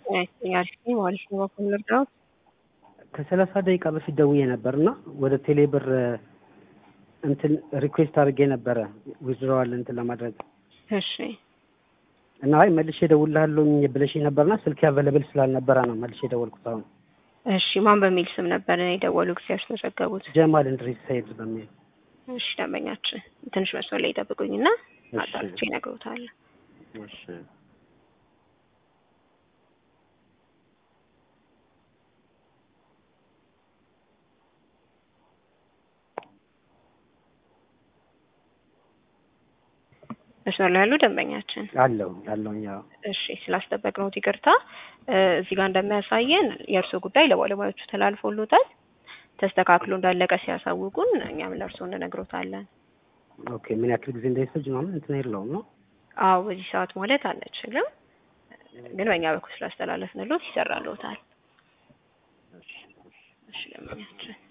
አሪፍ ነኝ ማለት ነው። በኩል ልርዳው ከሰላሳ ደቂቃ በፊት ደውዬ ነበር እና ወደ ቴሌብር እንትን ሪኩዌስት አድርጌ ነበረ ዊዝድሮዋል እንትን ለማድረግ እሺ እና አይ መልሼ እደውልልሃለሁ ብለሽኝ ነበርና ስልክ አቬለብል ስላልነበረ ነው መልሼ የደወልኩት። አሁን እሺ ማን በሚል ስም ነበር የደወሉ ጊዜ ያስመዘገቡት? ጀማል እንድሪስ ሰይድ በሚል እሺ ደንበኛችን ትንሽ መስመር ላይ ይጠብቁኝና እሺ። አጣርቼ እነግሮታለሁ። እሺ መስመር ላይ ያሉ ደንበኛችን አለው አለው ያው እሺ ስላስጠበቅነው ይቅርታ። እ እዚህ ጋር እንደሚያሳየን የእርስዎ ጉዳይ ለባለሙያዎቹ ተላልፎሎታል። ተስተካክሎ እንዳለቀ ሲያሳውቁን እኛም ለእርስዎ እንነግሮታለን። ኦኬ ምን ያክል ጊዜ እንዳይፈጅ ምናምን እንትን የለውም ነው አዎ በዚህ ሰዓት ማለት አንችልም፣ ግን በእኛ በኩል ስላስተላለፍንሎት ይሰራልዎታል። እሺ ደንበኛችን